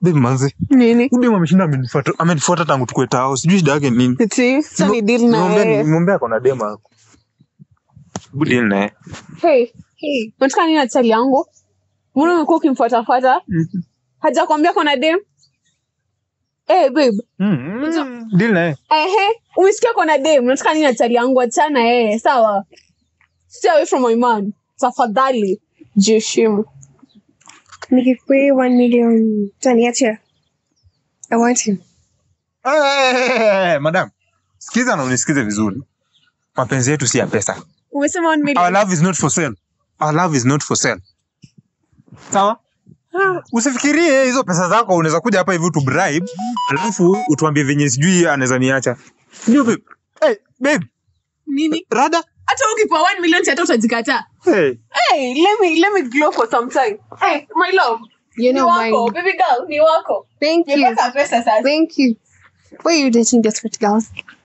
babe manzi Nini? udem ameshinda amenifuata amenifuata tangu tukue tao sijui shida yake ni nini Eti, sasa ni deal na Nimwambia- yeye. nimwambia ako na dema yako Hebu deal na yeye Hey, hey. Unataka nini na chali yangu? Mbona umekuwa ukimfuatafuata? Hajakwambia kuna dem? Eh, babe. Mm, deal na yeye Ehe, umesikia kuna dem. Unataka nini na chali yangu? Achana yeye, sawa? Stay away from my man. Tafadhali. Jiheshimu. Nikikupa one million, utaniacha? I want him. Eh, eh, eh, eh, madam sikiza na unisikize vizuri mapenzi yetu si ya pesa Umesema one our million. love is not for sale our love is not for sale sawa usifikirie hizo pesa zako unaweza kuja hapa hivi utu bribe alafu utuambie venye sijui anaweza niacha ndio babe hey, babe Nini? rada Hata ukipewa one million hata utajikataa. hey. Hey, let me let me glow for some time. Hey, my love. You Ni know wako, mine. baby girl, ni wako. Thank you. Nimepata pesa sasa. Thank you. Why are you dating desperate girls?